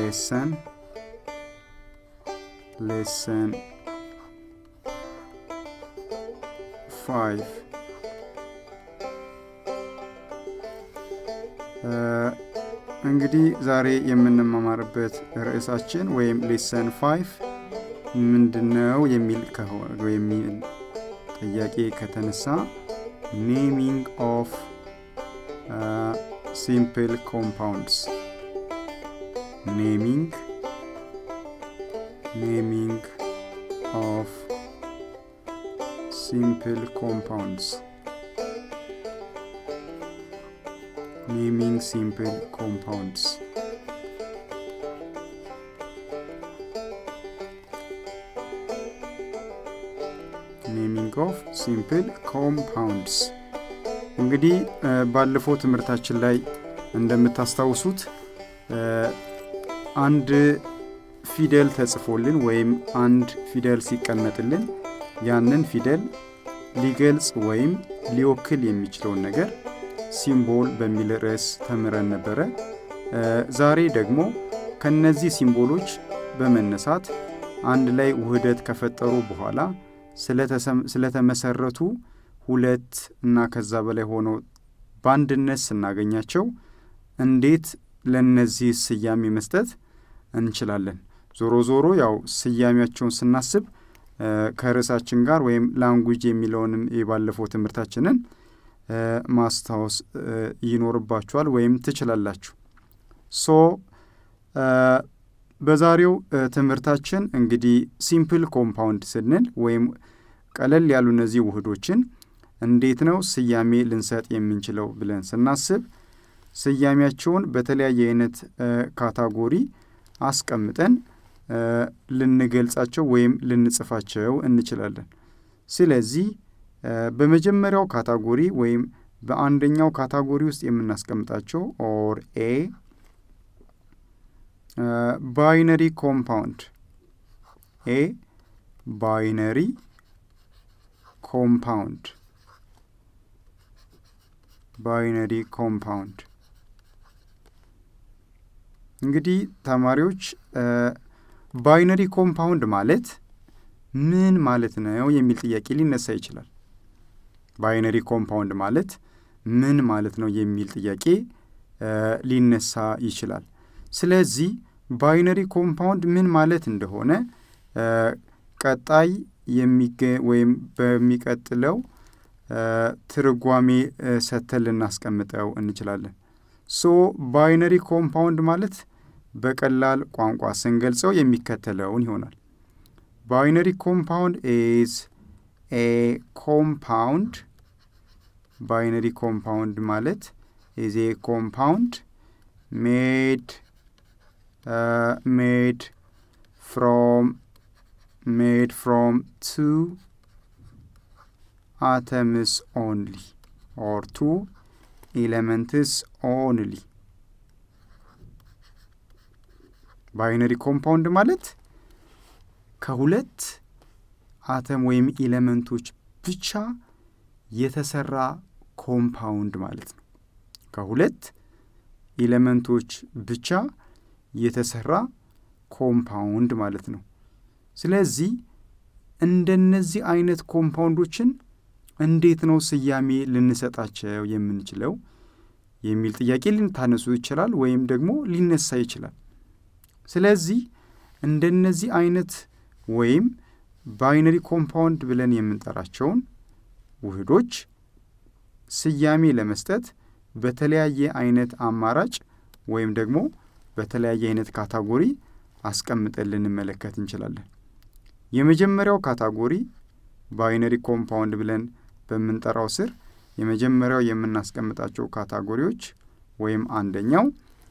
ሌሰን ሌሰን ፋይቭ እንግዲህ ዛሬ የምንማማርበት ርዕሳችን ወይም ሌሰን ፋይቭ ምንድነው የሚል የሚል ጥያቄ ከተነሳ ኔሚንግ ኦፍ ሲምፕል ኮምፓውንድስ ኔሚንግ ኔሚንግ ኦፍ ሲምፕል ኮምፓውንድስ naming simple compounds. ኔሚንግ ኦፍ ሲምፕል ኮምፓውንድስ እንግዲህ ባለፈው ትምህርታችን ላይ እንደምታስታውሱት አንድ ፊደል ተጽፎልን ወይም አንድ ፊደል ሲቀመጥልን ያንን ፊደል ሊገልጽ ወይም ሊወክል የሚችለውን ነገር ሲምቦል በሚል ርዕስ ተምረን ነበረ። ዛሬ ደግሞ ከነዚህ ሲምቦሎች በመነሳት አንድ ላይ ውህደት ከፈጠሩ በኋላ ስለተመሰረቱ ሁለት እና ከዛ በላይ ሆነው በአንድነት ስናገኛቸው እንዴት ለነዚህ ስያሜ መስጠት እንችላለን። ዞሮ ዞሮ ያው ስያሜያቸውን ስናስብ ከርዕሳችን ጋር ወይም ላንጉጅ የሚለውንም የባለፈው ትምህርታችንን ማስታወስ ይኖርባችኋል ወይም ትችላላችሁ። ሶ በዛሬው ትምህርታችን እንግዲህ ሲምፕል ኮምፓውንድ ስንል ወይም ቀለል ያሉ እነዚህ ውህዶችን እንዴት ነው ስያሜ ልንሰጥ የምንችለው ብለን ስናስብ ስያሜያቸውን በተለያየ አይነት ካታጎሪ አስቀምጠን ልንገልጻቸው ወይም ልንጽፋቸው እንችላለን። ስለዚህ በመጀመሪያው ካታጎሪ ወይም በአንደኛው ካታጎሪ ውስጥ የምናስቀምጣቸው ኦር ኤ ባይነሪ ኮምፓውንድ ኤ ባይነሪ ኮምፓውንድ ባይነሪ ኮምፓውንድ እንግዲህ ተማሪዎች ባይነሪ ኮምፓውንድ ማለት ምን ማለት ነው የሚል ጥያቄ ሊነሳ ይችላል። ባይነሪ ኮምፓውንድ ማለት ምን ማለት ነው የሚል ጥያቄ ሊነሳ ይችላል። ስለዚህ ባይነሪ ኮምፓውንድ ምን ማለት እንደሆነ ቀጣይ የሚገ ወይም በሚቀጥለው ትርጓሜ ሰተን ልናስቀምጠው እንችላለን። ሶ ባይነሪ ኮምፓውንድ ማለት በቀላል ቋንቋ ስንገልጸው የሚከተለውን ይሆናል። ባይነሪ ኮምፓውንድ ኢዝ ኤ ኮምፓውንድ ባይነሪ ኮምፓውንድ ማለት ኢዝ ኤ ኮምፓውንድ ሜድ ሜድ ፍሮም ሜድ ፍሮም ቱ atoms only or two elements only ባይነሪ ኮምፓውንድ ማለት ከሁለት አተም ወይም ኤሌመንቶች ብቻ የተሰራ ኮምፓውንድ ማለት ነው። ከሁለት ኤሌመንቶች ብቻ የተሰራ ኮምፓውንድ ማለት ነው። ስለዚህ እንደነዚህ አይነት ኮምፓውንዶችን እንዴት ነው ስያሜ ልንሰጣቸው የምንችለው የሚል ጥያቄ ልታነሱ ይችላል ወይም ደግሞ ሊነሳ ይችላል። ስለዚህ እንደነዚህ አይነት ወይም ባይነሪ ኮምፓውንድ ብለን የምንጠራቸውን ውህዶች ስያሜ ለመስጠት በተለያየ አይነት አማራጭ ወይም ደግሞ በተለያየ አይነት ካታጎሪ አስቀምጠን ልንመለከት እንችላለን። የመጀመሪያው ካታጎሪ ባይነሪ ኮምፓውንድ ብለን በምንጠራው ስር የመጀመሪያው የምናስቀምጣቸው ካታጎሪዎች ወይም አንደኛው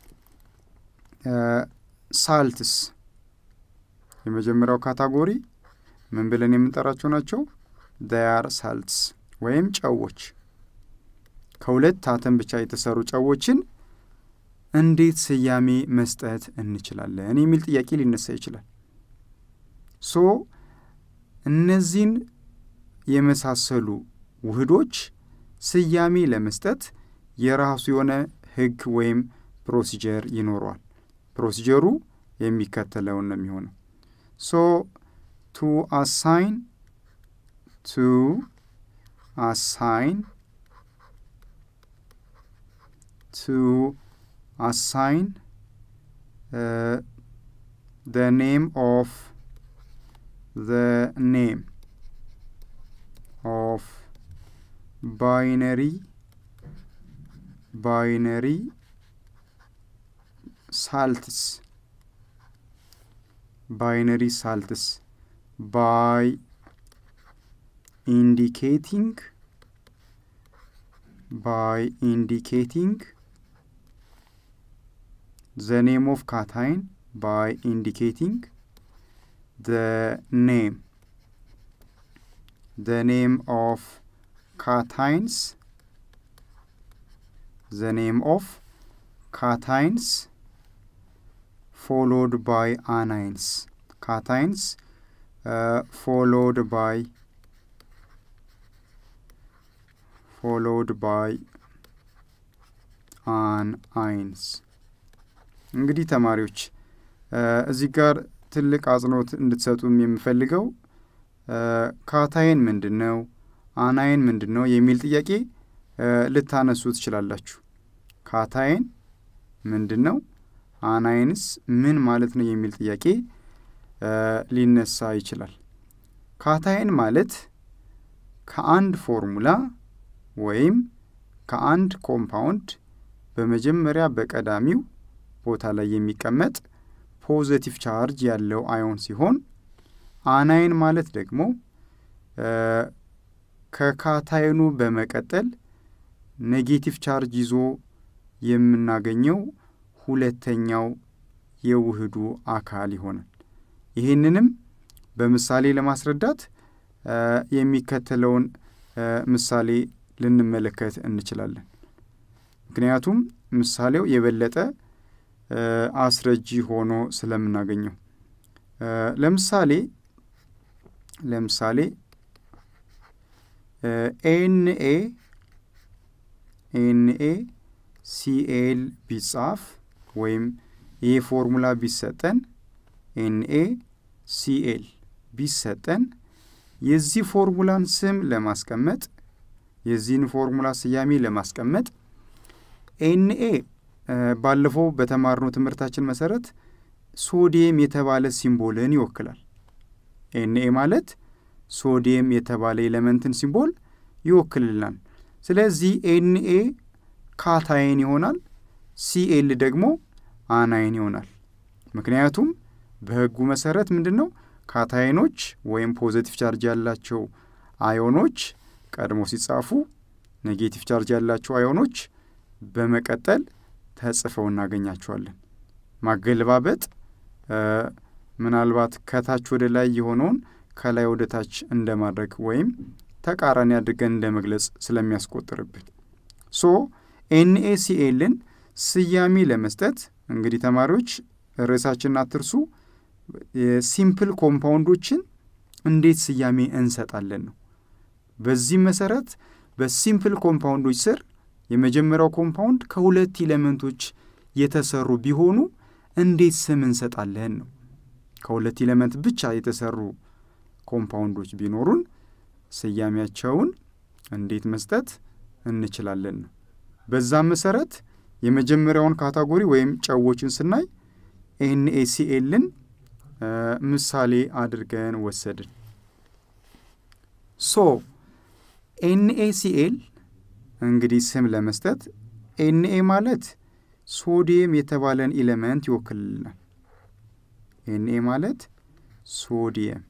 ሳልትስ የመጀመሪያው ካታጎሪ ምን ብለን የምንጠራቸው ናቸው? ዳያር ሳልትስ ወይም ጨዎች። ከሁለት አተም ብቻ የተሰሩ ጨዎችን እንዴት ስያሜ መስጠት እንችላለን የሚል ጥያቄ ሊነሳ ይችላል። ሶ እነዚህን የመሳሰሉ ውህዶች ስያሜ ለመስጠት የራሱ የሆነ ሕግ ወይም ፕሮሲጀር ይኖረዋል። ፕሮሲጀሩ የሚከተለውን ነው የሚሆነው። ሶ ቱ አሳይን ቱ አሳይን ቱ አሳይን the name of the name of binary binary salts binary salts by indicating by indicating the name of cation by indicating the name the name of cations the name of cations followed by anions cations uh, followed by followed by anions እንግዲህ ተማሪዎች እዚህ ጋር ትልቅ አጽንኦት እንድትሰጡም የምፈልገው ካታይን ምንድን ነው፣ አናይን ምንድን ነው የሚል ጥያቄ ልታነሱ ትችላላችሁ። ካታይን ምንድን ነው፣ አናይንስ ምን ማለት ነው የሚል ጥያቄ ሊነሳ ይችላል። ካታይን ማለት ከአንድ ፎርሙላ ወይም ከአንድ ኮምፓውንድ በመጀመሪያ በቀዳሚው ቦታ ላይ የሚቀመጥ ፖዘቲቭ ቻርጅ ያለው አዮን ሲሆን አናይን ማለት ደግሞ ከካታይኑ በመቀጠል ኔጌቲቭ ቻርጅ ይዞ የምናገኘው ሁለተኛው የውህዱ አካል ይሆናል። ይህንንም በምሳሌ ለማስረዳት የሚከተለውን ምሳሌ ልንመለከት እንችላለን። ምክንያቱም ምሳሌው የበለጠ አስረጂ ሆኖ ስለምናገኘው ለምሳሌ ለምሳሌ ኤንኤ ኤንኤ ሲኤል ቢጻፍ ወይም ይህ ፎርሙላ ቢሰጠን ኤንኤ ሲኤል ቢሰጠን የዚህ ፎርሙላን ስም ለማስቀመጥ የዚህን ፎርሙላ ስያሜ ለማስቀመጥ ኤንኤ ባለፈው በተማርነው ትምህርታችን መሰረት ሶዲየም የተባለ ሲምቦልን ይወክላል። ኤንኤ ማለት ሶዲየም የተባለ ኤሌመንትን ሲምቦል ይወክልልናል። ስለዚህ ኤንኤ ካታይን ይሆናል፣ ሲኤል ደግሞ አናይን ይሆናል። ምክንያቱም በሕጉ መሰረት ምንድን ነው ካታይኖች ወይም ፖዘቲቭ ቻርጅ ያላቸው አዮኖች ቀድሞ ሲጻፉ ኔጌቲቭ ቻርጅ ያላቸው አዮኖች በመቀጠል ተጽፈው እናገኛቸዋለን። ማገለባበጥ ምናልባት ከታች ወደ ላይ የሆነውን ከላይ ወደ ታች እንደማድረግ ወይም ተቃራኒ አድርገን እንደ መግለጽ ስለሚያስቆጥርብን ሶ ኤንኤሲኤልን ስያሜ ለመስጠት እንግዲህ ተማሪዎች ርዕሳችንን አትርሱ። የሲምፕል ኮምፓውንዶችን እንዴት ስያሜ እንሰጣለን ነው። በዚህም መሰረት በሲምፕል ኮምፓውንዶች ስር የመጀመሪያው ኮምፓውንድ ከሁለት ኤሌመንቶች የተሰሩ ቢሆኑ እንዴት ስም እንሰጣለን ነው። ከሁለት ኤሌመንት ብቻ የተሰሩ ኮምፓውንዶች ቢኖሩን ስያሜያቸውን እንዴት መስጠት እንችላለን ነው። በዛም መሰረት የመጀመሪያውን ካታጎሪ ወይም ጨዎችን ስናይ ኤንኤሲኤልን ምሳሌ አድርገን ወሰድን። ሶ ኤንኤሲኤል እንግዲህ ስም ለመስጠት ኤንኤ ማለት ሶዲየም የተባለን ኢሌመንት ይወክልልናል። ኤንኤ ማለት ሶዲየም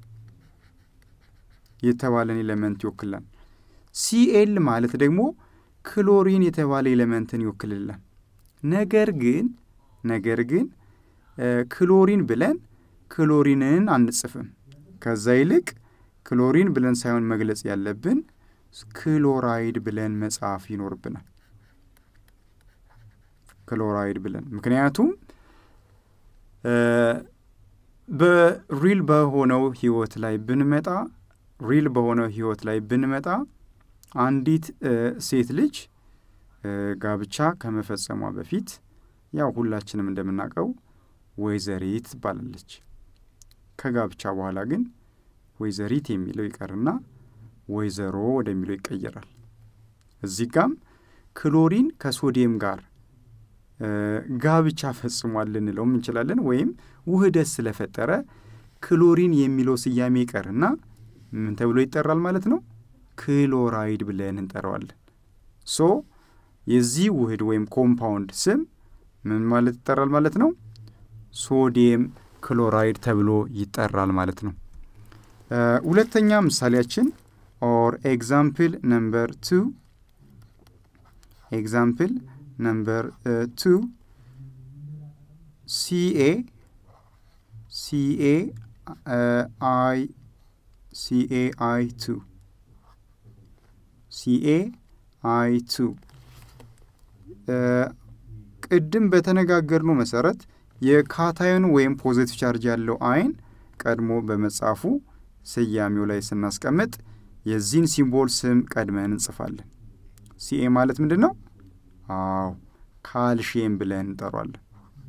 የተባለን ኤሌመንት ይወክልናል። ሲኤል ማለት ደግሞ ክሎሪን የተባለ ኤሌመንትን ይወክልልናል። ነገር ግን ነገር ግን ክሎሪን ብለን ክሎሪንን አንጽፍም። ከዛ ይልቅ ክሎሪን ብለን ሳይሆን መግለጽ ያለብን ክሎራይድ ብለን መጻፍ ይኖርብናል። ክሎራይድ ብለን ምክንያቱም በሪል በሆነው ህይወት ላይ ብንመጣ ሪል በሆነው ህይወት ላይ ብንመጣ አንዲት ሴት ልጅ ጋብቻ ከመፈጸሟ በፊት ያው ሁላችንም እንደምናውቀው ወይዘሪት ትባላለች። ከጋብቻ በኋላ ግን ወይዘሪት የሚለው ይቀርና ወይዘሮ ወደሚለው ይቀየራል። እዚህ ጋም ክሎሪን ከሶዲየም ጋር ጋብቻ ፈጽሟል ልንለውም እንችላለን። ወይም ውህደት ስለፈጠረ ክሎሪን የሚለው ስያሜ ይቀርና ምን ተብሎ ይጠራል ማለት ነው? ክሎራይድ ብለን እንጠራዋለን። ሶ የዚህ ውህድ ወይም ኮምፓውንድ ስም ምን ማለት ይጠራል ማለት ነው? ሶዲየም ክሎራይድ ተብሎ ይጠራል ማለት ነው። ሁለተኛ ምሳሌያችን ኦር ኤግዛምፕል ነምበር ቱ ኤግዛምፕል ነምበር ቱ ሲኤ ሲኤ አይ ሲኤ አይ ቱ ሲኤ አይ ቱ ቅድም በተነጋገርነው መሰረት የካታዮን ወይም ፖዘቲቭ ቻርጅ ያለው አይን ቀድሞ በመጻፉ ስያሜው ላይ ስናስቀምጥ የዚህን ሲምቦል ስም ቀድመን እንጽፋለን። ሲኤ ማለት ምንድን ነው? አዎ ካልሽየም ብለን እንጠሯለን።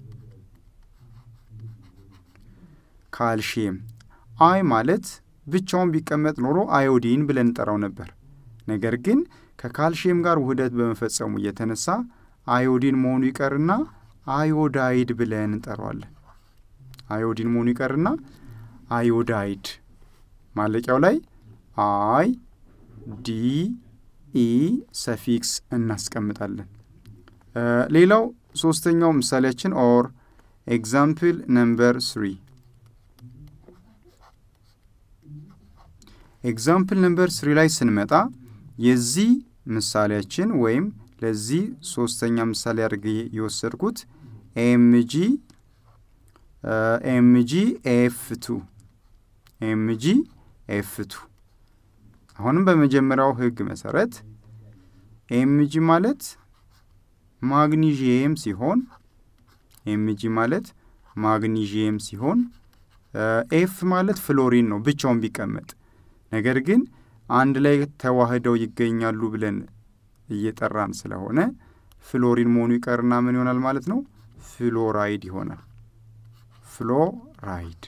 ካልሽየም። አይ ማለት ብቻውን ቢቀመጥ ኖሮ አዮዲን ብለን እንጠራው ነበር። ነገር ግን ከካልሽየም ጋር ውህደት በመፈጸሙ እየተነሳ አዮዲን መሆኑ ይቀርና አዮዳይድ ብለን እንጠራዋለን። አዮዲን መሆኑ ይቀርና አዮዳይድ ማለቂያው ላይ አይ ዲ ኢ ሰፊክስ እናስቀምጣለን። ሌላው ሶስተኛው ምሳሌያችን ኦር ኤግዛምፕል ነምበር ስሪ ኤግዛምፕል ነምበር ስሪ ላይ ስንመጣ የዚህ ምሳሌያችን ወይም ለዚህ ሶስተኛ ምሳሌ አድርጌ የወሰድኩት ኤምጂ ኤምጂ ኤፍ ቱ ኤምጂ ኤፍ ቱ አሁንም በመጀመሪያው ህግ መሰረት ኤምጂ ማለት ማግኒዥየም ሲሆን ኤምጂ ማለት ማግኒዥየም ሲሆን ኤፍ ማለት ፍሎሪን ነው ብቻውን ቢቀመጥ ነገር ግን አንድ ላይ ተዋህደው ይገኛሉ ብለን እየጠራን ስለሆነ ፍሎሪን መሆኑ ይቀርና ምን ይሆናል ማለት ነው? ፍሎራይድ ይሆናል። ፍሎራይድ።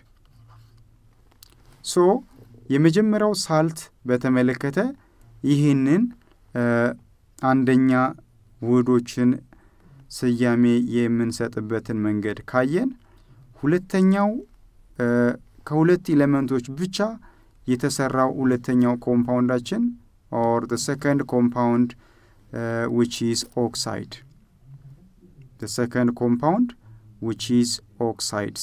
ሶ የመጀመሪያው ሳልት በተመለከተ ይህንን አንደኛ ውህዶችን ስያሜ የምንሰጥበትን መንገድ ካየን፣ ሁለተኛው ከሁለት ኤሌመንቶች ብቻ የተሰራው ሁለተኛው ኮምፓውንዳችን ኦር the second compound uh, which is oxide the second compound which is oxides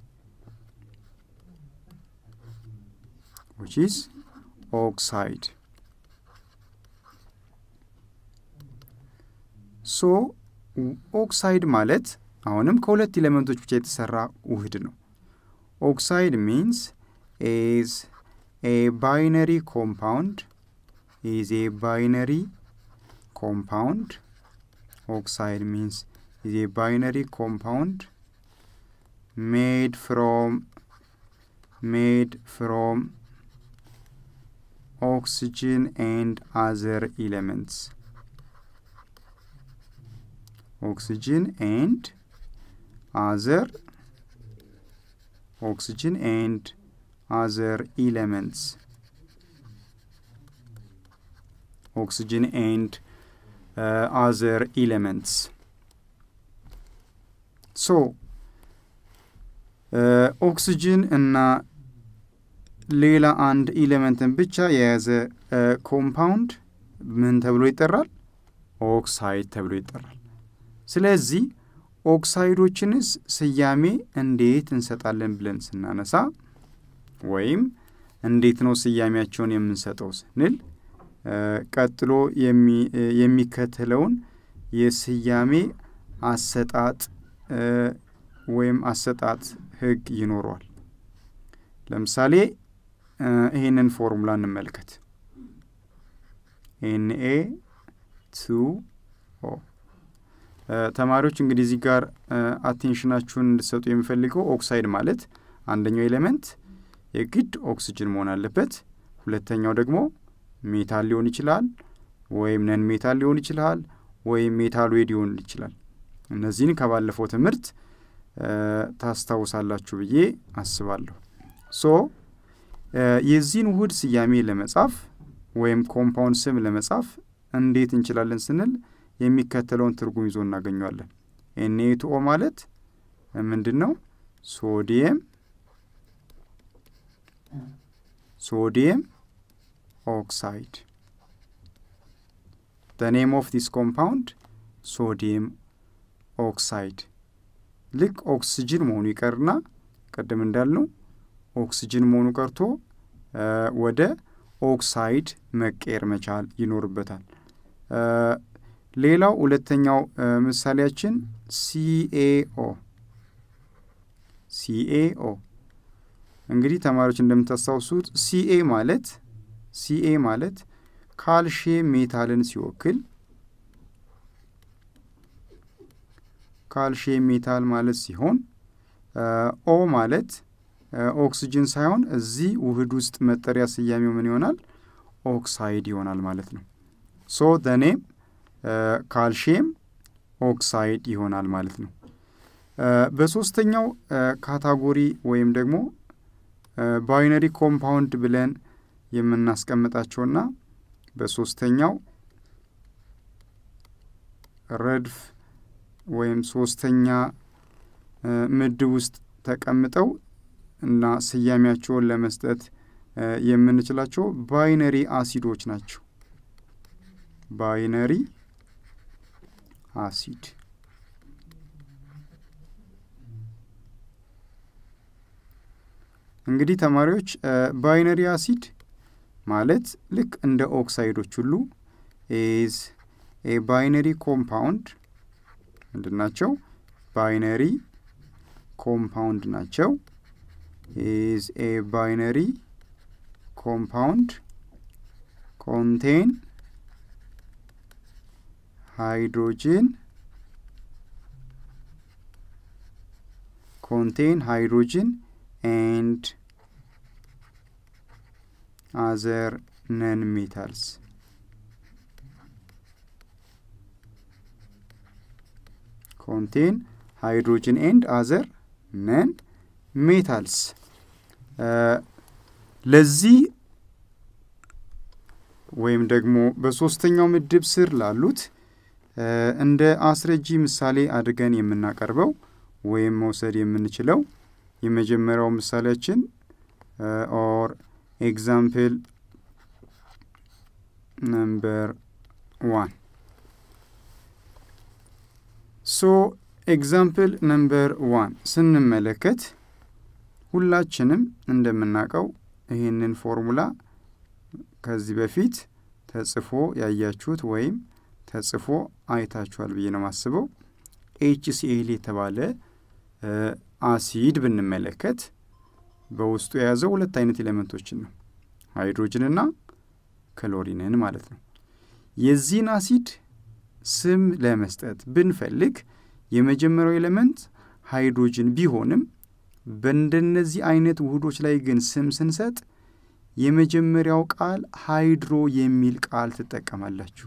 which is oxide ሶ ኦክሳይድ ማለት አሁንም ከሁለት ኤሌመንቶች ብቻ የተሰራ ውህድ ነው። ኦክሳይድ ሚንስ is a binary compound is a binary compound oxide means is a binary compound made from made from oxygen and other elements oxygen and other oxygen and other elements oxygen and uh, other elements so ኦክስጅን እና ሌላ አንድ ኢሌመንትን ብቻ የያዘ ኮምፓውንድ ምን ተብሎ ይጠራል? ኦክሳይድ ተብሎ ይጠራል። ስለዚህ ኦክሳይዶችንስ ስያሜ እንዴት እንሰጣለን ብለን ስናነሳ ወይም እንዴት ነው ስያሜያቸውን የምንሰጠው ስንል ቀጥሎ የሚከተለውን የስያሜ አሰጣጥ ወይም አሰጣጥ ህግ ይኖረዋል። ለምሳሌ ይህንን ፎርሙላ እንመልከት። ኤንኤ ቱ ኦ ተማሪዎች እንግዲህ እዚህ ጋር አቴንሽናችሁን እንድሰጡ የሚፈልገው ኦክሳይድ ማለት አንደኛው ኤሌመንት የግድ ኦክስጅን መሆን አለበት። ሁለተኛው ደግሞ ሜታል ሊሆን ይችላል፣ ወይም ነን ሜታል ሊሆን ይችላል፣ ወይም ሜታሎይድ ሊሆን ይችላል። እነዚህን ከባለፈው ትምህርት ታስታውሳላችሁ ብዬ አስባለሁ። ሶ የዚህን ውህድ ስያሜ ለመጻፍ ወይም ኮምፓውንድ ስም ለመጻፍ እንዴት እንችላለን ስንል የሚከተለውን ትርጉም ይዞ እናገኘዋለን። ኤንኤቱኦ ማለት ምንድን ነው? ሶዲየም ሶዲየም ኦክሳይድ the name of this compound ሶዲየም ኦክሳይድ ልክ ኦክስጅን መሆኑ ይቀርና ቅድም እንዳልነው ኦክስጅን መሆኑ ቀርቶ ወደ ኦክሳይድ መቀየር መቻል ይኖርበታል። ሌላው ሁለተኛው ምሳሌያችን ሲኤኦ ሲኤኦ እንግዲህ ተማሪዎች እንደምታስታውሱት ሲኤ ማለት ሲኤ ማለት ካልሽየም ሜታልን ሲወክል ካልሽየም ሜታል ማለት ሲሆን ኦ ማለት ኦክስጅን ሳይሆን እዚህ ውህድ ውስጥ መጠሪያ ስያሜው ምን ይሆናል? ኦክሳይድ ይሆናል ማለት ነው። ሶ ደኔም ካልሽየም ኦክሳይድ ይሆናል ማለት ነው። በሶስተኛው ካታጎሪ ወይም ደግሞ ባይነሪ ኮምፓውንድ ብለን የምናስቀምጣቸውና በሶስተኛው ረድፍ ወይም ሶስተኛ ምድብ ውስጥ ተቀምጠው እና ስያሜያቸውን ለመስጠት የምንችላቸው ባይነሪ አሲዶች ናቸው። ባይነሪ አሲድ እንግዲህ ተማሪዎች ባይነሪ አሲድ ማለት ልክ እንደ ኦክሳይዶች ሁሉ ኢዝ ኤ ባይነሪ ኮምፓውንድ ምንድን ናቸው? ባይነሪ ኮምፓውንድ ናቸው። ኢዝ ኤ ባይነሪ ኮምፓውንድ ኮንቴን ሃይድሮጅን ኮንቴን ሃይድሮጅን ኤንድ አዘር ነን ሜታልስ ኮንቴን ሃይድሮጅን ኤንድ አዘር ነን ሜታልስ። ለዚህ ወይም ደግሞ በሶስተኛው ምድብ ስር ላሉት እንደ አስረጂ ምሳሌ አድርገን የምናቀርበው ወይም መውሰድ የምንችለው የመጀመሪያው ምሳሌያችን ኦር ኤግዛምፕል ነምበር ዋን ሶ ኤግዛምፕል ነምበር ዋን ስንመለከት ሁላችንም እንደምናውቀው ይህንን ፎርሙላ ከዚህ በፊት ተጽፎ ያያችሁት ወይም ተጽፎ አይታችኋል ብዬ ነው የማስበው። ኤችሲኤል የተባለ አሲድ ብንመለከት በውስጡ የያዘው ሁለት አይነት ኤሌመንቶችን ነው፣ ሃይድሮጅንና ክሎሪንን ማለት ነው። የዚህን አሲድ ስም ለመስጠት ብንፈልግ የመጀመሪያው ኤሌመንት ሃይድሮጅን ቢሆንም በእንደነዚህ አይነት ውህዶች ላይ ግን ስም ስንሰጥ የመጀመሪያው ቃል ሃይድሮ የሚል ቃል ትጠቀማላችሁ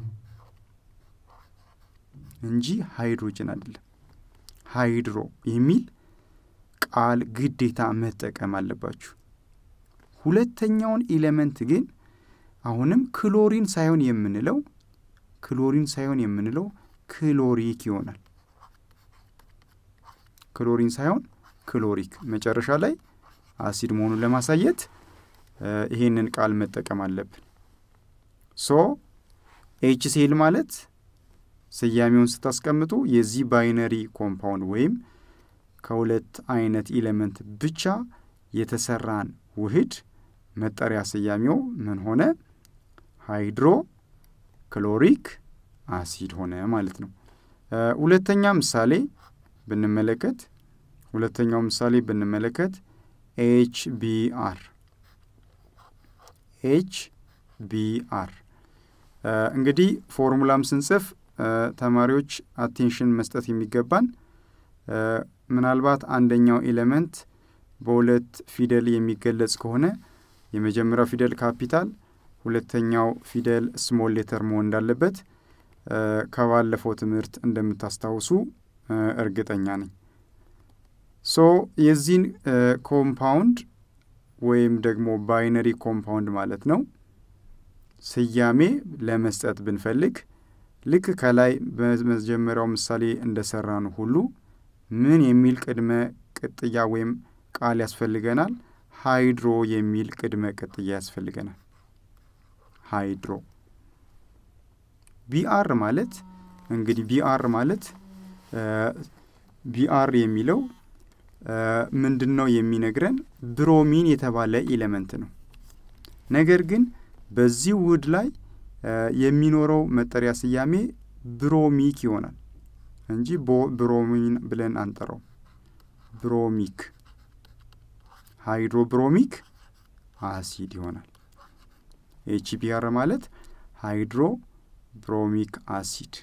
እንጂ ሃይድሮጅን አይደለም። ሃይድሮ የሚል ቃል ግዴታ መጠቀም አለባችሁ። ሁለተኛውን ኢሌመንት ግን አሁንም ክሎሪን ሳይሆን የምንለው ክሎሪን ሳይሆን የምንለው ክሎሪክ ይሆናል። ክሎሪን ሳይሆን ክሎሪክ መጨረሻ ላይ አሲድ መሆኑን ለማሳየት ይሄንን ቃል መጠቀም አለብን። ሶ ኤችሲኤል ማለት ስያሜውን ስታስቀምጡ የዚህ ባይነሪ ኮምፓውንድ ወይም ከሁለት አይነት ኢሌመንት ብቻ የተሰራን ውህድ መጠሪያ ስያሜው ምን ሆነ? ሃይድሮ ክሎሪክ አሲድ ሆነ ማለት ነው። ሁለተኛ ምሳሌ ብንመለከት ሁለተኛው ምሳሌ ብንመለከት ኤች ቢ አር ኤች ቢ አር እንግዲህ ፎርሙላም ስንጽፍ ተማሪዎች አቴንሽን መስጠት የሚገባን ምናልባት አንደኛው ኤሌመንት በሁለት ፊደል የሚገለጽ ከሆነ የመጀመሪያው ፊደል ካፒታል፣ ሁለተኛው ፊደል ስሞል ሌተር መሆን እንዳለበት ከባለፈው ትምህርት እንደምታስታውሱ እርግጠኛ ነኝ። ሶ የዚህን ኮምፓውንድ ወይም ደግሞ ባይነሪ ኮምፓውንድ ማለት ነው ስያሜ ለመስጠት ብንፈልግ ልክ ከላይ በመጀመሪያው ምሳሌ እንደሰራ ነው ሁሉ ምን የሚል ቅድመ ቅጥያ ወይም ቃል ያስፈልገናል? ሃይድሮ የሚል ቅድመ ቅጥያ ያስፈልገናል። ሃይድሮ ቢአር ማለት እንግዲህ ቢአር ማለት ቢአር የሚለው ምንድን ነው የሚነግረን? ብሮሚን የተባለ ኢሌመንት ነው። ነገር ግን በዚህ ውህድ ላይ የሚኖረው መጠሪያ ስያሜ ብሮሚክ ይሆናል እንጂ ብሮሚን ብለን አንጠራው። ብሮሚክ ሃይድሮብሮሚክ አሲድ ይሆናል። ኤችቢአር ማለት ሃይድሮ ብሮሚክ አሲድ።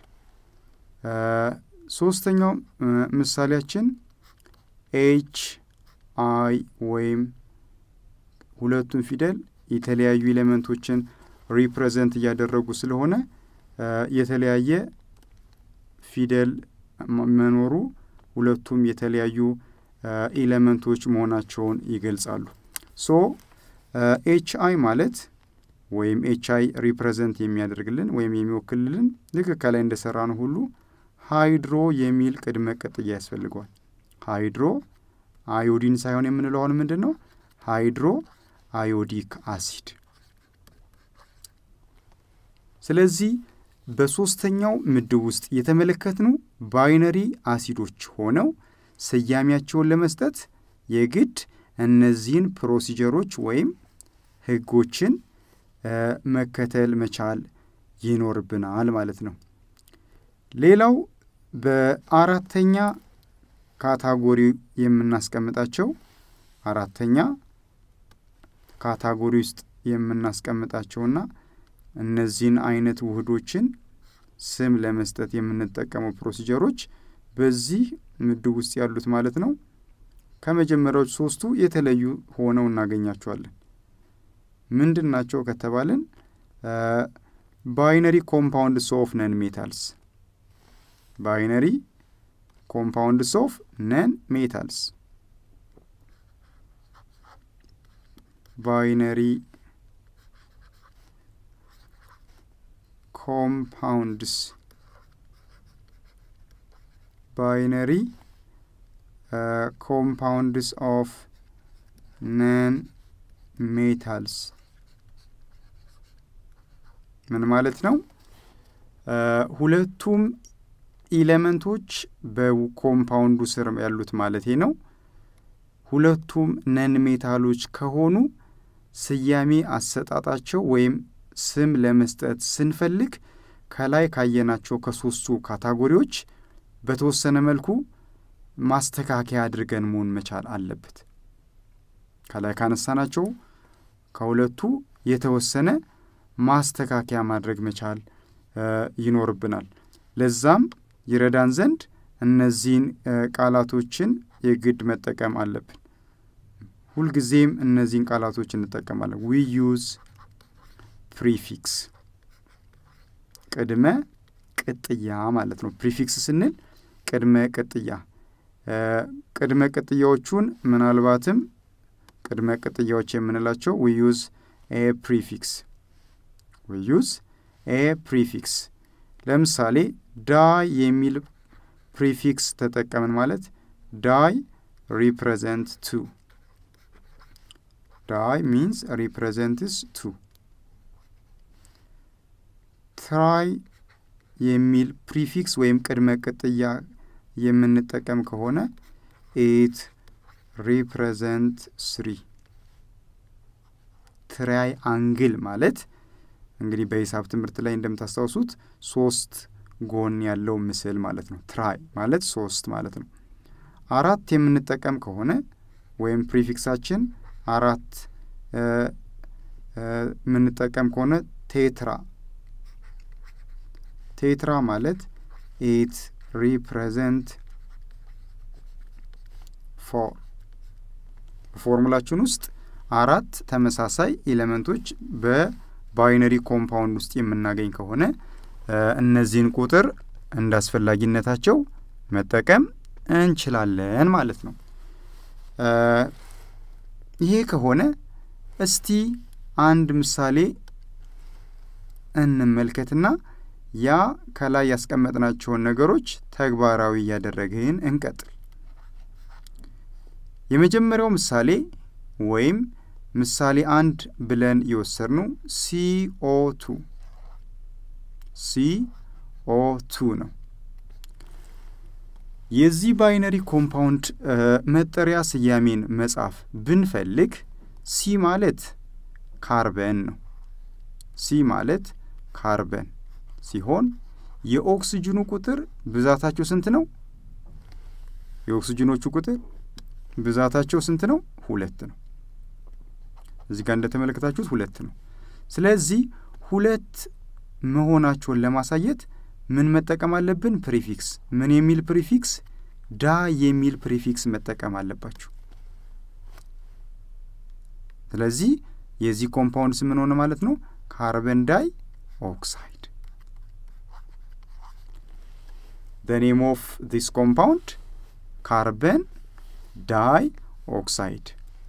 ሶስተኛው ምሳሌያችን ኤች አይ ወይም ሁለቱም ፊደል የተለያዩ ኤሌመንቶችን ሪፕሬዘንት እያደረጉ ስለሆነ የተለያየ ፊደል መኖሩ ሁለቱም የተለያዩ ኤሌመንቶች መሆናቸውን ይገልጻሉ። ሶ ኤች አይ ማለት ወይም ኤች አይ ሪፕሬዘንት የሚያደርግልን ወይም የሚወክልልን ልክ ከላይ እንደሰራ ነው ሁሉ ሃይድሮ የሚል ቅድመ ቅጥያ ያስፈልገዋል። ሃይድሮ አዮዲን ሳይሆን የምንለው አሁን ምንድን ነው? ሃይድሮ አዮዲክ አሲድ። ስለዚህ በሦስተኛው ምድብ ውስጥ የተመለከትነው ባይነሪ አሲዶች ሆነው ስያሜያቸውን ለመስጠት የግድ እነዚህን ፕሮሲጀሮች ወይም ሕጎችን መከተል መቻል ይኖርብናል ማለት ነው። ሌላው በአራተኛ ካታጎሪ የምናስቀምጣቸው አራተኛ ካታጎሪ ውስጥ የምናስቀምጣቸውና እነዚህን አይነት ውህዶችን ስም ለመስጠት የምንጠቀመው ፕሮሲጀሮች በዚህ ምድብ ውስጥ ያሉት ማለት ነው። ከመጀመሪያዎች ሶስቱ የተለዩ ሆነው እናገኛቸዋለን። ምንድን ናቸው ከተባልን ባይነሪ ኮምፓውንድስ ኦፍ ነን ሜታልስ ባይነሪ ኮምፓውንድስ ኦፍ ነን ሜታልስ ባይነሪ ኮምፓውንድስ ባይነሪ ኮምፓውንድስ ኦፍ ነን ሜታልስ ምን ማለት ነው? ሁለቱም ኢሌመንቶች በኮምፓውንዱ ስር ያሉት ማለቴ ነው። ሁለቱም ነን ሜታሎች ከሆኑ ስያሜ አሰጣጣቸው ወይም ስም ለመስጠት ስንፈልግ ከላይ ካየናቸው ከሶስቱ ካታጎሪዎች በተወሰነ መልኩ ማስተካከያ አድርገን መሆን መቻል አለበት። ከላይ ካነሳናቸው ከሁለቱ የተወሰነ ማስተካከያ ማድረግ መቻል ይኖርብናል። ለዛም ይረዳን ዘንድ እነዚህን ቃላቶችን የግድ መጠቀም አለብን። ሁልጊዜም እነዚህን ቃላቶች እንጠቀማለን። ዊ ዩዝ ፕሪፊክስ ቅድመ ቅጥያ ማለት ነው። ፕሪፊክስ ስንል ቅድመ ቅጥያ ቅድመ ቅጥያዎቹን ምናልባትም ቅድመ ቅጥያዎች የምንላቸው ዊ ዩዝ ኤ ፕሪፊክስ ዊ ዩዝ ኤ ፕሪፊክስ ለምሳሌ ዳይ የሚል ፕሪፊክስ ተጠቀምን ማለት ዳይ ሪፕሬዘንት ቱ ዳይ ሚንስ ሪፕሬዘንትስ ቱ ትራይ የሚል ፕሪፊክስ ወይም ቅድመ ቅጥያ የምንጠቀም ከሆነ ኤት ሪፕሬዘንት ስሪ ትራይ አንግል ማለት እንግዲህ በሂሳብ ትምህርት ላይ እንደምታስታውሱት ሶስት ጎን ያለው ምስል ማለት ነው። ትራይ ማለት ሶስት ማለት ነው። አራት የምንጠቀም ከሆነ ወይም ፕሪፊክሳችን አራት የምንጠቀም ከሆነ ቴትራ ቴትራ ማለት ኤት ሪፕሬዘንት ፎር በፎርሙላችን ውስጥ አራት ተመሳሳይ ኤሌመንቶች በባይነሪ ኮምፓውንድ ውስጥ የምናገኝ ከሆነ እነዚህን ቁጥር እንደ አስፈላጊነታቸው መጠቀም እንችላለን ማለት ነው። ይሄ ከሆነ እስቲ አንድ ምሳሌ እንመልከትና ያ ከላይ ያስቀመጥናቸውን ነገሮች ተግባራዊ እያደረግን እንቀጥል። የመጀመሪያው ምሳሌ ወይም ምሳሌ አንድ ብለን የወሰድነው ሲኦ ቱ ሲኦ ቱ ነው። የዚህ ባይነሪ ኮምፓውንድ መጠሪያ ስያሜን መጻፍ ብንፈልግ ሲ ማለት ካርበን ነው። ሲ ማለት ካርበን ሲሆን የኦክስጅኑ ቁጥር ብዛታቸው ስንት ነው? የኦክስጅኖቹ ቁጥር ብዛታቸው ስንት ነው? ሁለት ነው። እዚህ ጋር እንደተመለከታችሁት ሁለት ነው። ስለዚህ ሁለት መሆናቸውን ለማሳየት ምን መጠቀም አለብን? ፕሪፊክስ። ምን የሚል ፕሪፊክስ? ዳ የሚል ፕሪፊክስ መጠቀም አለባችሁ። ስለዚህ የዚህ ኮምፓውንድ ስም ምን ሆነ ማለት ነው? ካርበን ዳይ ኦክሳይድ። the name of this compound ካርበን ዳይ ኦክሳይድ።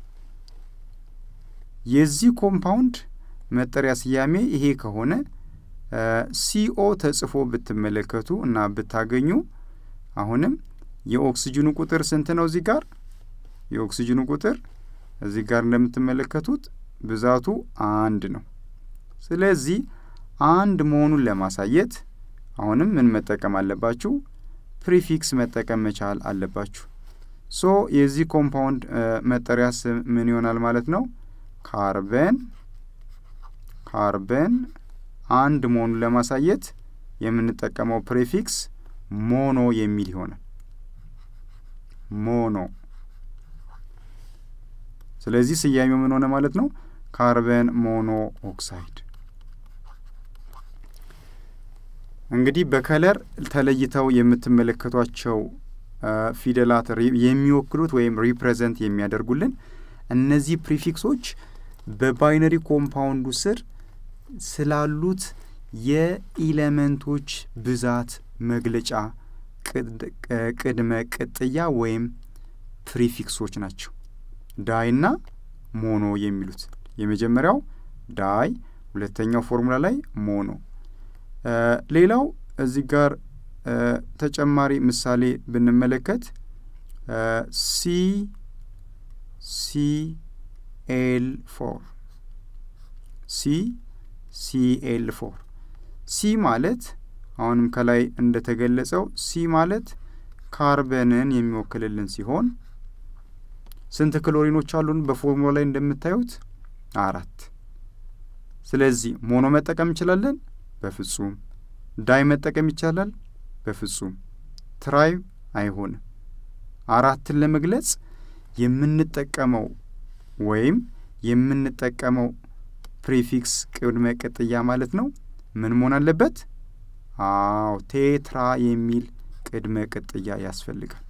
የዚህ ኮምፓውንድ መጠሪያ ስያሜ ይሄ ከሆነ ሲኦ ተጽፎ ብትመለከቱ እና ብታገኙ አሁንም የኦክስጅኑ ቁጥር ስንት ነው? እዚህ ጋር የኦክስጅኑ ቁጥር እዚህ ጋር እንደምትመለከቱት ብዛቱ አንድ ነው። ስለዚህ አንድ መሆኑን ለማሳየት አሁንም ምን መጠቀም አለባችሁ? ፕሪፊክስ መጠቀም መቻል አለባችሁ። ሶ የዚህ ኮምፓውንድ መጠሪያ ስም ምን ይሆናል ማለት ነው? ካርበን ካርበን አንድ መሆኑን ለማሳየት የምንጠቀመው ፕሬፊክስ ሞኖ የሚል ይሆናል። ሞኖ። ስለዚህ ስያሜው ምን ሆነ ማለት ነው? ካርበን ሞኖ ኦክሳይድ። እንግዲህ በከለር ተለይተው የምትመለከቷቸው ፊደላት የሚወክሉት ወይም ሪፕሬዘንት የሚያደርጉልን እነዚህ ፕሪፊክሶች በባይነሪ ኮምፓውንዱ ስር ስላሉት የኢለመንቶች ብዛት መግለጫ ቅድመ ቅጥያ ወይም ፕሪፊክሶች ናቸው። ዳይና ሞኖ የሚሉት የመጀመሪያው ዳይ፣ ሁለተኛው ፎርሙላ ላይ ሞኖ። ሌላው እዚህ ጋር ተጨማሪ ምሳሌ ብንመለከት ሲ ሲ ኤል ፎር ሲ ሲኤል ፎር ሲ ማለት አሁንም ከላይ እንደተገለጸው ሲ ማለት ካርበንን የሚወክልልን ሲሆን ስንት ክሎሪኖች አሉን? በፎርሙላ ላይ እንደምታዩት አራት። ስለዚህ ሞኖ መጠቀም እንችላለን? በፍጹም። ዳይ መጠቀም ይቻላል? በፍጹም። ትራይ አይሆንም። አራትን ለመግለጽ የምንጠቀመው ወይም የምንጠቀመው ፕሪፊክስ ቅድመ ቅጥያ ማለት ነው ምን መሆን አለበት? አዎ ቴትራ የሚል ቅድመ ቅጥያ ያስፈልጋል።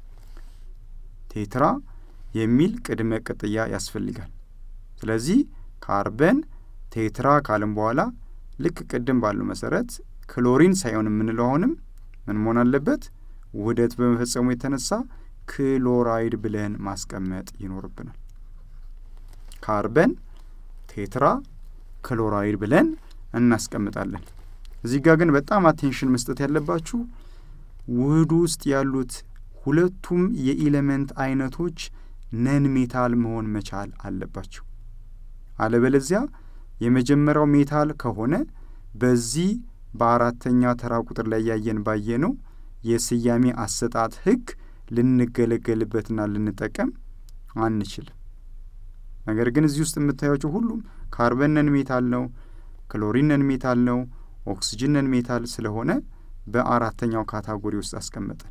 ቴትራ የሚል ቅድመ ቅጥያ ያስፈልጋል። ስለዚህ ካርበን ቴትራ ካልን በኋላ ልክ ቅድም ባለው መሰረት ክሎሪን ሳይሆን የምንለው አሁንም ምን መሆን አለበት? ውህደት በመፈጸሙ የተነሳ ክሎራይድ ብለን ማስቀመጥ ይኖርብናል። ካርበን ቴትራ ክሎራይድ ብለን እናስቀምጣለን። እዚህ ጋር ግን በጣም አቴንሽን መስጠት ያለባችሁ ውህዱ ውስጥ ያሉት ሁለቱም የኢሌመንት አይነቶች ነን ሜታል መሆን መቻል አለባቸው። አለበለዚያ የመጀመሪያው ሜታል ከሆነ በዚህ በአራተኛ ተራ ቁጥር ላይ ያየን ባየነው የስያሜ አሰጣጥ ሕግ ልንገለገልበትና ልንጠቀም አንችልም። ነገር ግን እዚህ ውስጥ የምታያቸው ሁሉም ካርበን ነን ሜታል ነው፣ ክሎሪን ነን ሜታል ነው፣ ኦክስጅን ነን ሜታል ስለሆነ በአራተኛው ካታጎሪ ውስጥ አስቀመጠን።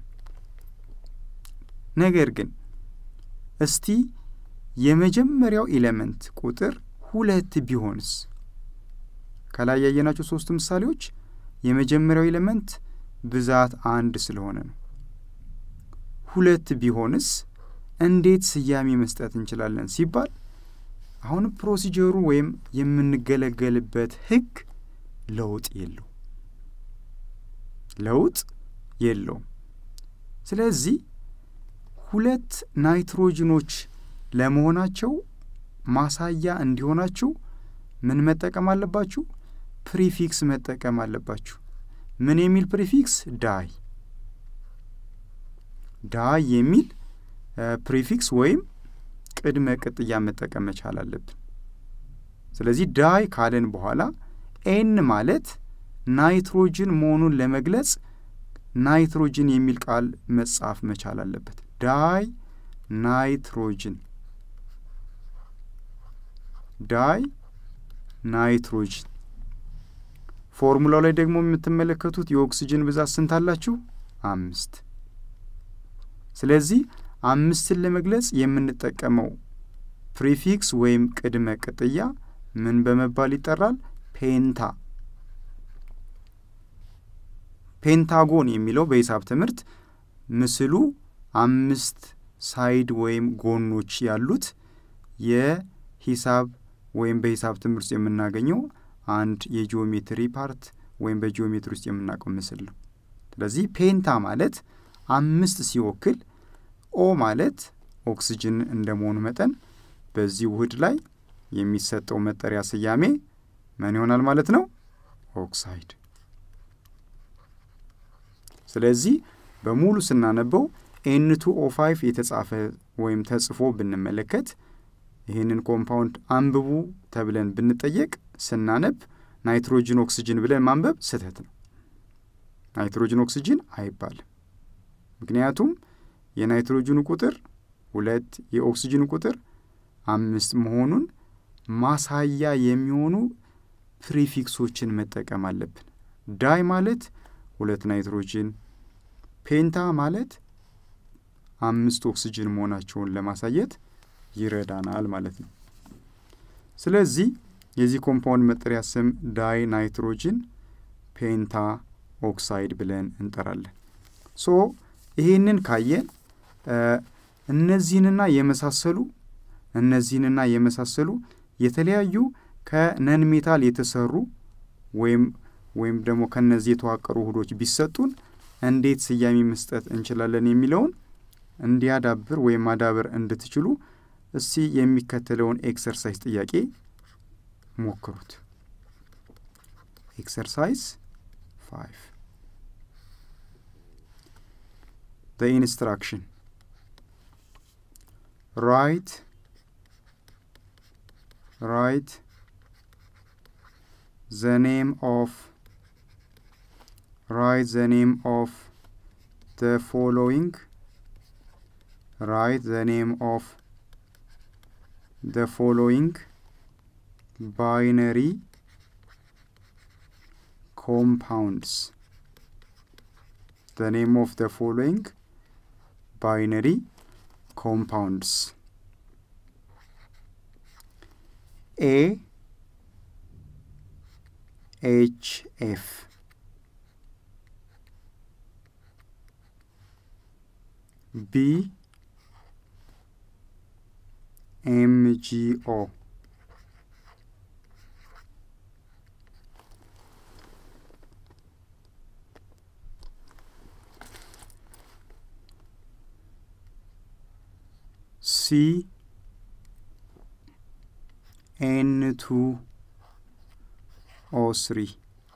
ነገር ግን እስቲ የመጀመሪያው ኤሌመንት ቁጥር ሁለት ቢሆንስ? ከላይ ያየናቸው ሶስቱ ምሳሌዎች የመጀመሪያው ኤሌመንት ብዛት አንድ ስለሆነ ነው። ሁለት ቢሆንስ እንዴት ስያሜ መስጠት እንችላለን ሲባል አሁን ፕሮሲጀሩ ወይም የምንገለገልበት ህግ ለውጥ የለው ለውጥ የለውም። ስለዚህ ሁለት ናይትሮጅኖች ለመሆናቸው ማሳያ እንዲሆናችሁ ምን መጠቀም አለባችሁ? ፕሪፊክስ መጠቀም አለባችሁ። ምን የሚል ፕሪፊክስ? ዳይ ዳይ የሚል ፕሪፊክስ ወይም ቅድመ ቅጥያ መጠቀም መቻል አለብን። ስለዚህ ዳይ ካለን በኋላ ኤን ማለት ናይትሮጅን መሆኑን ለመግለጽ ናይትሮጅን የሚል ቃል መጻፍ መቻል አለበት። ዳይ ናይትሮጅን ዳይ ናይትሮጅን። ፎርሙላው ላይ ደግሞ የምትመለከቱት የኦክስጅን ብዛት ስንት አላችሁ? አምስት። ስለዚህ አምስትን ለመግለጽ የምንጠቀመው ፕሪፊክስ ወይም ቅድመ ቅጥያ ምን በመባል ይጠራል? ፔንታ። ፔንታጎን የሚለው በሂሳብ ትምህርት ምስሉ አምስት ሳይድ ወይም ጎኖች ያሉት የሂሳብ ወይም በሂሳብ ትምህርት ውስጥ የምናገኘው አንድ የጂኦሜትሪ ፓርት ወይም በጂኦሜትሪ ውስጥ የምናውቀው ምስል ነው። ስለዚህ ፔንታ ማለት አምስት ሲወክል ኦ ማለት ኦክስጅን እንደመሆኑ መጠን በዚህ ውህድ ላይ የሚሰጠው መጠሪያ ስያሜ ምን ይሆናል ማለት ነው? ኦክሳይድ። ስለዚህ በሙሉ ስናነበው ኤንቱ ኦ ፋይቭ የተጻፈ ወይም ተጽፎ ብንመለከት ይህንን ኮምፓውንድ አንብቡ ተብለን ብንጠየቅ ስናነብ ናይትሮጅን ኦክስጅን ብለን ማንበብ ስህተት ነው። ናይትሮጅን ኦክስጅን አይባልም። ምክንያቱም የናይትሮጅኑ ቁጥር ሁለት የኦክስጅኑ ቁጥር አምስት መሆኑን ማሳያ የሚሆኑ ፕሪፊክሶችን መጠቀም አለብን። ዳይ ማለት ሁለት ናይትሮጅን፣ ፔንታ ማለት አምስት ኦክስጅን መሆናቸውን ለማሳየት ይረዳናል ማለት ነው። ስለዚህ የዚህ ኮምፓውንድ መጠሪያ ስም ዳይ ናይትሮጅን ፔንታ ኦክሳይድ ብለን እንጠራለን። ሶ ይሄንን ካየን እነዚህንና የመሳሰሉ እነዚህንና የመሳሰሉ የተለያዩ ከነን ሜታል የተሰሩ ወይም ወይም ደግሞ ከነዚህ የተዋቀሩ ውህዶች ቢሰጡን እንዴት ስያሜ መስጠት እንችላለን የሚለውን እንዲያዳብር ወይም ማዳበር እንድትችሉ እስቲ የሚከተለውን ኤክሰርሳይዝ ጥያቄ ሞክሩት። ኤክሰርሳይዝ ፋይቭ the instruction write write the name of write the name of the following write the name of the following binary compounds the name of the following binary compounds A HF B MGO C N2 O3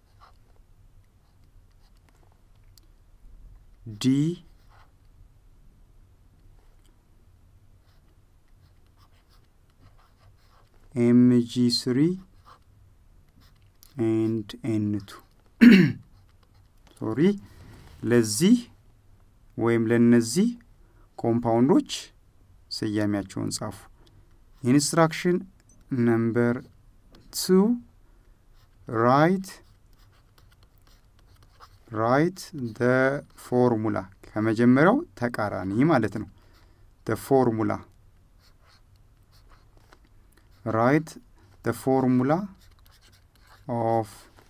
D MG3 and N2 ሶሪ ለዚህ ወይም ለነዚህ ኮምፓውንዶች ስያሜያቸውን ጻፉ። ኢንስትራክሽን ነምበር ቱ ራይት ራይት ደ ፎርሙላ ከመጀመሪያው ተቃራኒ ማለት ነው። ደ ፎርሙላ ራይት ደ ፎርሙላ ኦፍ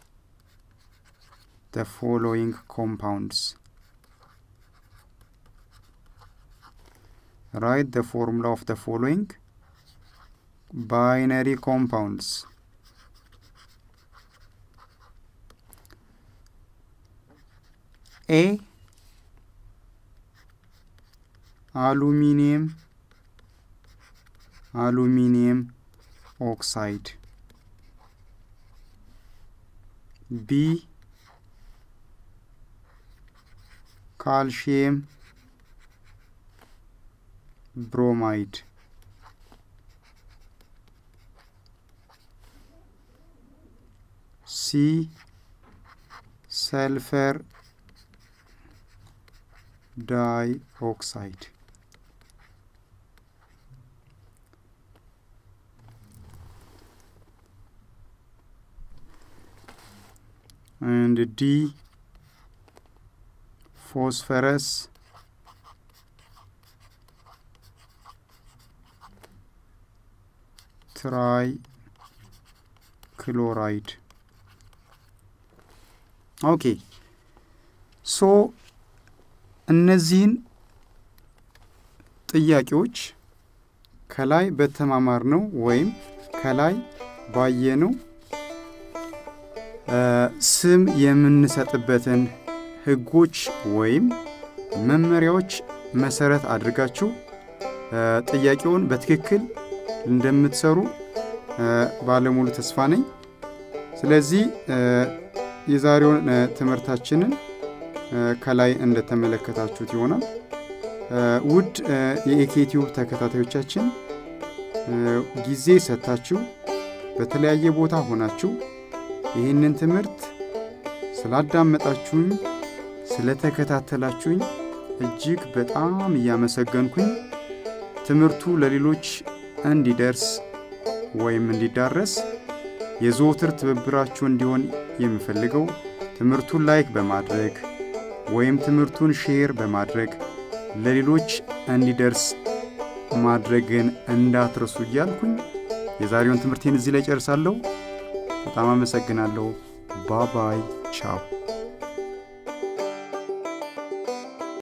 ደ ፎሎዊንግ ኮምፓውንድስ write the formula of the following binary compounds A አሉሚኒየም አሉሚኒየም ኦክሳይድ ቢ ካልሽየም ብሮማይድ ሲ ሰልፈር ዳይ ኦክሳይድ and D phosphorus ትራይ ክሎራይድ ኦኬ ሶ እነዚህን ጥያቄዎች ከላይ በተማማር ነው ወይም ከላይ ባየነው ስም የምንሰጥበትን ህጎች ወይም መመሪያዎች መሰረት አድርጋችሁ ጥያቄውን በትክክል እንደምትሰሩ ባለሙሉ ተስፋ ነኝ። ስለዚህ የዛሬውን ትምህርታችንን ከላይ እንደተመለከታችሁት ይሆናል። ውድ የኤኬቲዩብ ተከታታዮቻችን ጊዜ ሰጥታችሁ በተለያየ ቦታ ሆናችሁ ይህንን ትምህርት ስላዳመጣችሁኝ ስለተከታተላችሁኝ እጅግ በጣም እያመሰገንኩኝ ትምህርቱ ለሌሎች እንዲደርስ ወይም እንዲዳረስ የዘወትር ትብብራችሁ እንዲሆን የምፈልገው ትምህርቱን ላይክ በማድረግ ወይም ትምህርቱን ሼር በማድረግ ለሌሎች እንዲደርስ ማድረግን እንዳትረሱ እያልኩኝ የዛሬውን ትምህርቴን እዚህ ላይ ጨርሳለሁ። በጣም አመሰግናለሁ። ባባይ ቻው።